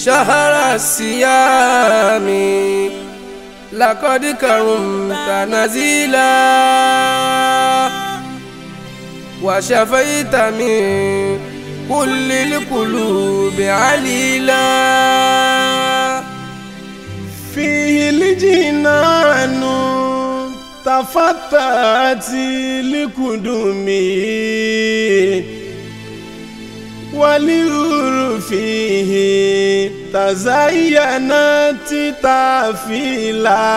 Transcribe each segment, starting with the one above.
شهر الصيام لقد كرمت نزيلا وشفيت من كل القلوب عليلا فيه الجنان تفتت لقدمه والنور فيه تزينت تافيلا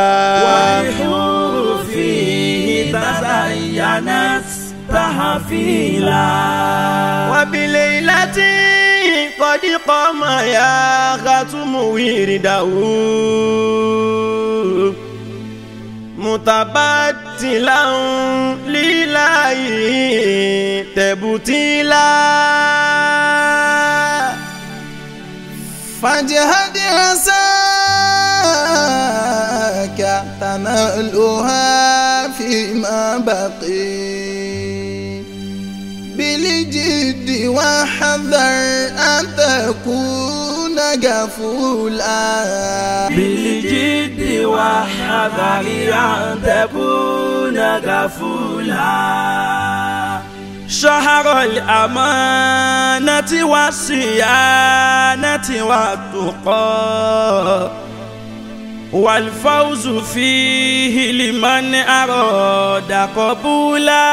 والحور فيه تزينت تحفيلا وبليلة قد قام يا ختم ورده متبتلا لله تبتيلا فاجهد عساك تنالها فيما بقي بالجد واحذر أن تكون غفولا بالجد وحذر أن تكون غفولا شهر الأمانة والصيانة والتقى والفوز فيه لمن أراد قبولا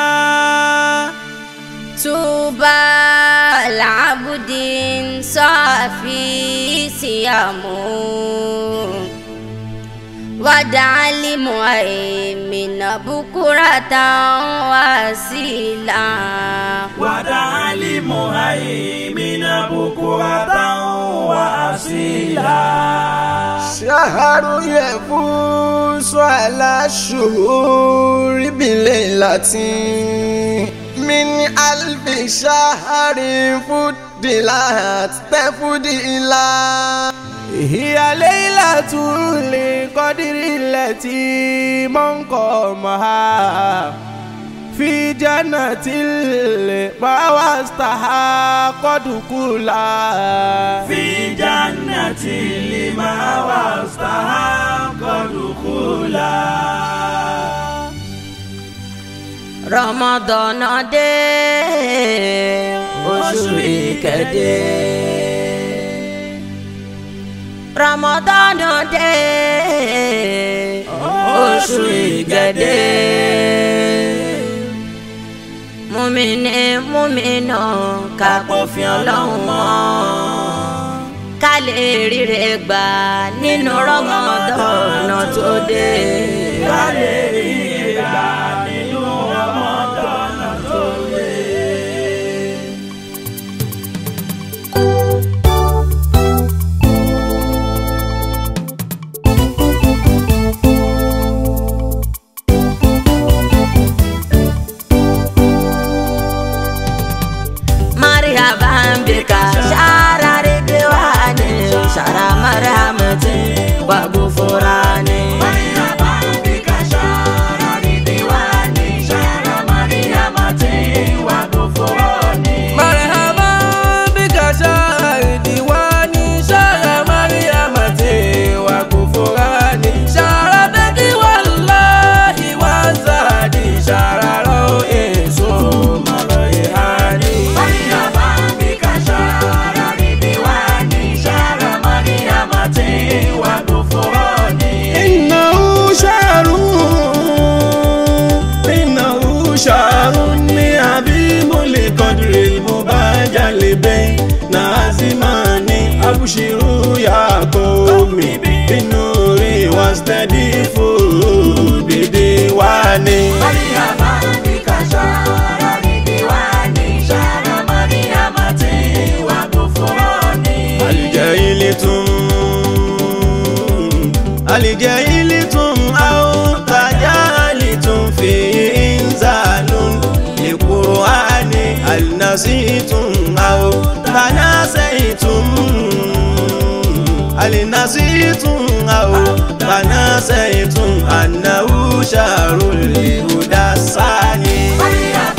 طوبى العبد صافي صيامه ودعا لمؤمن بكرة واسيلا ودعا لمهيمن بكرة وأصيلا شهر يفوز على الشهور بليلة من ألف شهر فضلت تفضيلا هي ليلة القدر التي من قامها في جنة المأوى استحق دخولها في جنة لما واستحق دخولا Ramadan dé oṣù ìkẹdẹ. Ramadan dé oṣù ìkẹdẹ. Mùmíní mùmínà ká pòfin ọlọ́run mọ́. Ká lè ríre gbà nínú Ramadan tó dé. ká lè rí ìgbà nínú Ramadan tó dé. مرحبا بك شعر رضوان شعر مرحمة وغفران مرحبا بك شهر ديواني شهر مريمة وغفران شهر بدي والله وزادي شهر روح ثم ريحاني إنه شعر إنه شعر عظيم لقدر المباجل بين عزمان أبشروا يا قوم بالنور واستضيفوا بديواني الجاهلتم الجاهلتم أو تجاهلتم في إنزال لقرآن هل نسيتم أو تناسيتم هل نسيتم أو تناسيتم أنه شهر الهدى الثاني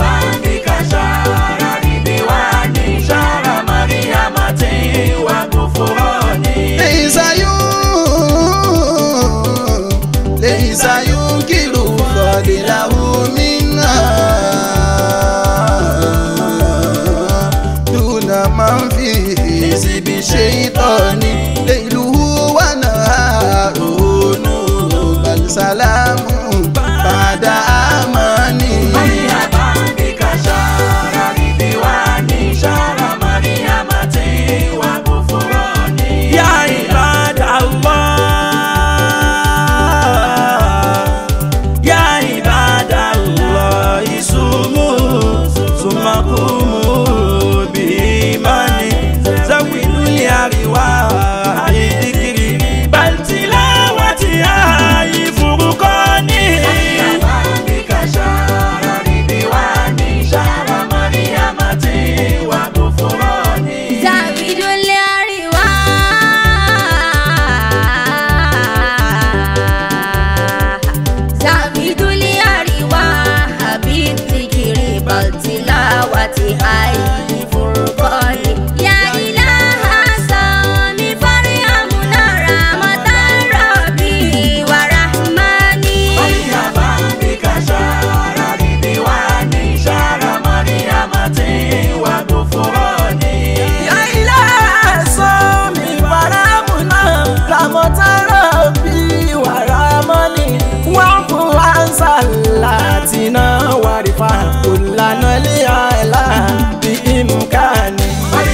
شهر مريم àìfòròkọ́ni. Ya ilaha sami farhamuna rahmatan rabbi wa rahmani. Ya ilaha sami faramuna ramotara bi waramani wafu ansalatina warifa kulana liala bi imkani.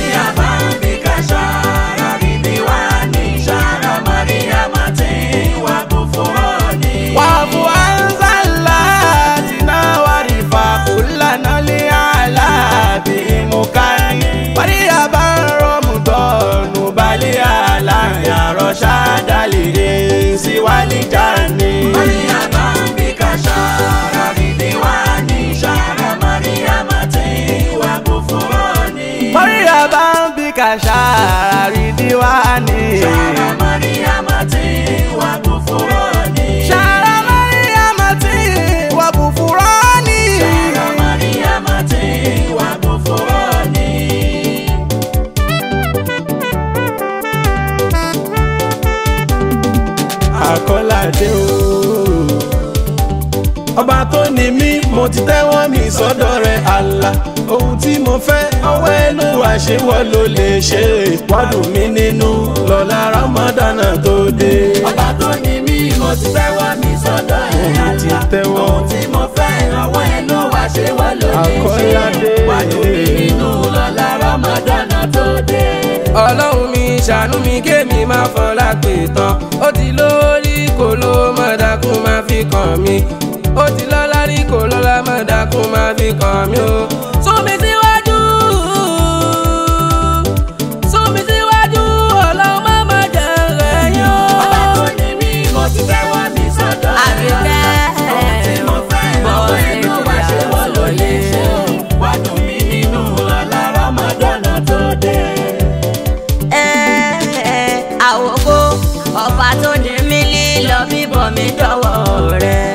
wafu ansalatina warifa kulana liala bi imkani. Maria baromudonu bali ala yaro shadalire siwalijani. Maria bambika shari diwani. Shara Maria mati wa kufurani. Àkọ́ládé o. Ọba tó ní mí, mo ti tẹ́wọ́ mi sọ́dọ̀ rẹ̀ àlà. Ohun tí mo fẹ́, ọwọ́ ẹnu wà ṣé wọ́n ló lè ṣe. Wádùn mí nínú lọ́la Rámọ́dánà tó dé. Ọba tó ní mí, mo ti tẹ́wọ́ mi sọ́dọ̀ ẹ̀ Mo ti àlá. tẹ́wọ́. Ohun tí mo fẹ́, ọwọ́ ẹ̀ ló wá ṣe wá ló lè ṣe. Àkọ́ládé. Wájú mi nínú lọ́la Ramadan tó dé. Ọlọ́run mi ṣàánú mi kémi máa fọlá pè tán. Ó ti lórí kò ló mọ̀dákùn máa fi kàn mí. Ó ti lọ́lá rí kò lọ́lá mọ̀dákùn máa fi kàn mí o. Sún mi síwájú. Sún mi síwájú. Ọlọ́run má má jẹ́ rẹ̀ yán. Ọba tó ní mí, mo ti tẹ́wọ́ mi sọ́dọ̀ ẹ̀ Àbíkẹ́ Ohun tí mo fẹ́, ọwọ́ ẹ̀ ló wá ṣe wọ́n ló lè ṣe. Wádùn mí nínú lọ́la Ramadan tó dé. àwòkó ọba tó ní mí lílọ bíbọ̀ mi dọ́wọ́ rẹ̀.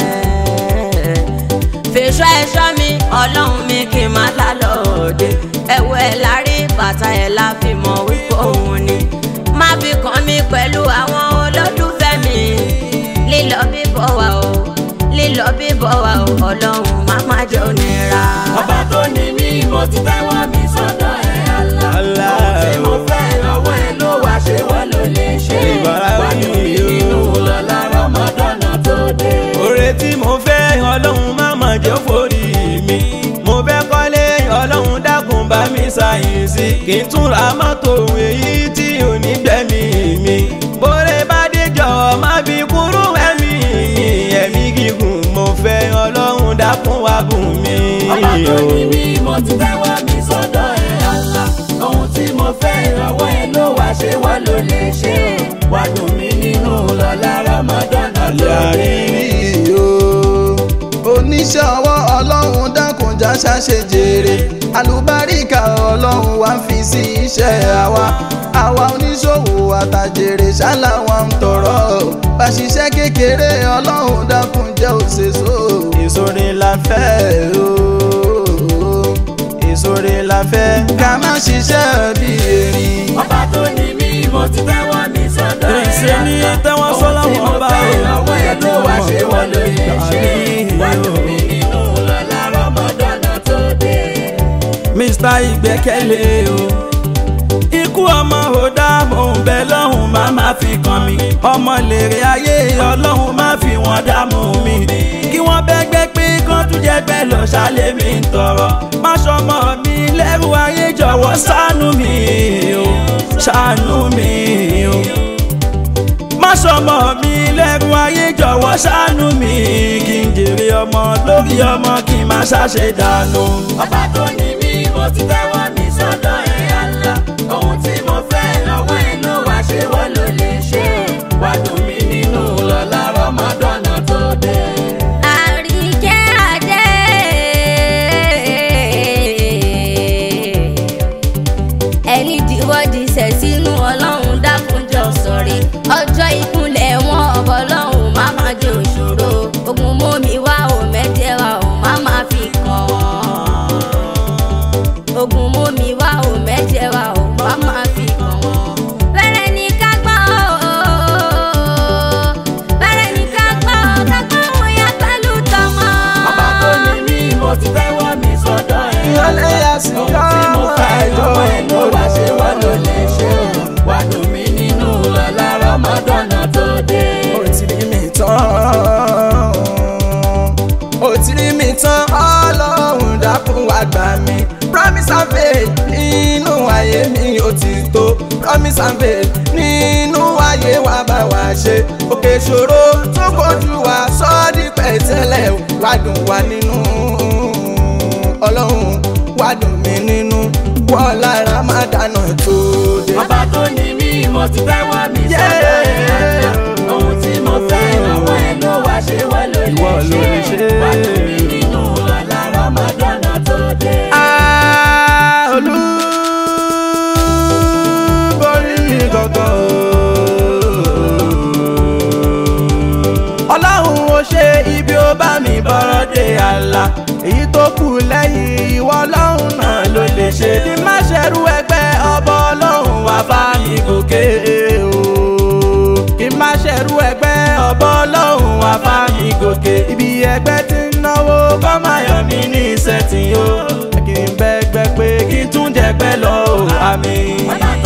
fèsò ẹ̀ṣọ́ mi ọlọ́run mi kì í má lálọ́ọ̀dẹ. ẹ̀wọ̀ ẹ̀ lárí bàtà ẹ̀ la fi mọ̀ wípé òun ni. má fi kàn mí pẹ̀lú àwọn olólùfẹ́ mi. lílọ bíbọ̀ wà o lílọ bíbọ̀ wà o ọlọ́run má má jẹ́ onira. Ọba tó ní mí, mo ti tẹ́wọ́ mi sọ́dọ̀ ẹ̀ Allah. Allah. Ohun tí mo fẹ́, ọwọ́ ẹ̀ ló wá ṣe wọ́n ló lè ṣe. Ìbára wí Wádùn mí o. nínú lọ́la Ramadan tó dé. Oore tí mo fẹ́ ọlọ́run má mà jẹ́ forí mi. Mo fẹ́ kọ́lé ọlọ́run dákun bá mi ṣàyẹ̀sí. Kì í tún ra mọ́tò èyí tí ò ní gbẹ̀mí mi. Bóre bá dé jọ̀wọ́ má fi kúrú ẹ̀mí mi. Ẹ̀mí gígùn mo fẹ́ ọlọ́run dákun wá bùn mi. Ọba tó ní mí, mo ti tẹ́wọ́ mi sọ́dọ̀ ẹ̀ Allah. Ohun tí mo fẹ́, ọwọ́ ẹ̀ ló wá ṣe wọ́n ló lè ṣe. Wádùn mí nínú lọ́la Ramadan tó dé. àrírí o oníṣẹ́ ọwọ́ ọlọ́run dákunjà ṣàṣe jèrè àlùbáríkà ọlọ́run wá fi sí iṣẹ́ àwa àwa oníṣòwò àtàjèrè ṣálá wa ń tọrọ bá ṣiṣẹ́ kékeré ọlọ́run dákunjẹ́ òṣèṣò Ìsòrè la fẹ́ o. Ìsòrè la fẹ́. ká má ṣiṣẹ́ bí erin. Ọba tó ní mí, mo ti tẹ́wọ́ mi sọ́dọ̀ ẹ̀ Ìṣe ní tẹ́wọ́ sọ́lá Ohun tí mo wọn bá fẹ́, o. ọwọ́ ẹ̀ ló wá ṣe wọ́n ló lè ṣe. Wádùn mí nínú lọ́la Ramadan tó dé. Mr. Ìgbẹ́kẹ̀lé o. Ikú ọmọ ò dá mò ń bẹ lọ́hùn má má fi kàn mí. Ọmọ lèrè ayé ọlọ́hun má fi wọ́n dààmú mi. Kí wọ́n bẹ́gbẹ́ pé kán tún jẹ́gbẹ́ lọ ṣálẹ̀ mi ń tọrọ. Má ṣọmọ mi lẹ́rù ayé jọ̀wọ́ ṣàánú mi o. Ṣàánú mi o. Má ṣọmọ mi lẹ́rù ayé jọ̀wọ́ ṣàánú mi. Kí n jèrè ọmọ lórí ọmọ kí n má ṣàṣe dànù. Ọba tó ní mí, mo ti tẹ́wọ́ mi sọ́dọ̀ ẹ̀ Allah. Ohun tí mo fẹ́, ọwọ́ ẹ̀ ló wá ṣe wọ́n ló lè ṣe. Wádùn mí nínú lọ́la Ramadan tó dé. Àríkẹ́ Adé. ẹni dìwọ́dì sẹ̀ sínú ọlọ́run dákunjọ sọ̀rí ọjọ́ ìkúnlẹ̀ wọn ọ̀bọ̀ ọlọ́run má má jẹ́ òṣòro ogun mọ́mi wá ò mẹ́jẹ̀ wá ò má má fi kàn án. ogun mú mi wá ò mẹ́jẹ wá ò bá máa fi kàn wọ́n. bẹ̀rẹ̀ ní ká gbọ́ bẹ̀rẹ̀ ní ká gbọ́ ká gbọ́ òun yá pẹ̀lú tọmọ. ọba tó ní mí mo ti tẹ́wọ́ mi sọ́dọ̀ ẹ̀. ìyọlẹ̀ yà sí ohun tí mo fẹ́ lọ́wọ́ ẹ̀ ló wá ṣe wá ló lè ṣe o. wà dùn mí nínú lọ́la rọ́mọdọ́nà tó dé. ó ti rí mi tán ó ti rí mi tán ọlọ́run dákun wá gbà mí promise and faith nínú ayé mi ó ti tó promise and faith nínú ayé wa bá wa ṣe òkè ìṣòro tó kojú wa sọ́ọ́dí pẹ̀tẹ́lẹ̀ wá dùn wá nínú ọlọ́run wá dùn mí nínú wọ́n lára má dáná tó dé. ọba tó ní mí mo ti tẹ́wọ́ mi sọ́dọ̀ ẹ̀. ohun tí mo fẹ́ lọ́wọ́ ẹ̀ ló wá ṣe wá ló Ìwọ ló lè lè ṣe. ṣe. wà dùn mí nínú lọ́la rọ́mọdọ́nà tó dé. olúborí mi gangan ọlọ́run ó ṣe ibi ó bá mi bọ́rọ̀ dé àlà èyí tó kù lẹ́yìn ìwọ ọlọ́run náà ló lè ṣe kí má ṣerú ẹgbẹ́ ọbọ̀ ọlọ́run wá bá mi gòkè o kí má ṣerú ẹgbẹ́ ọbọ̀ ọlọ́run wá bá mi gòkè ibi ẹgbẹ́ tí ń náwó kọ́ máa yọ mí ní ìṣẹ́tì o kí n bẹ́gbẹ́ pé kí n tún jẹ́gbẹ́ lọ o àmì.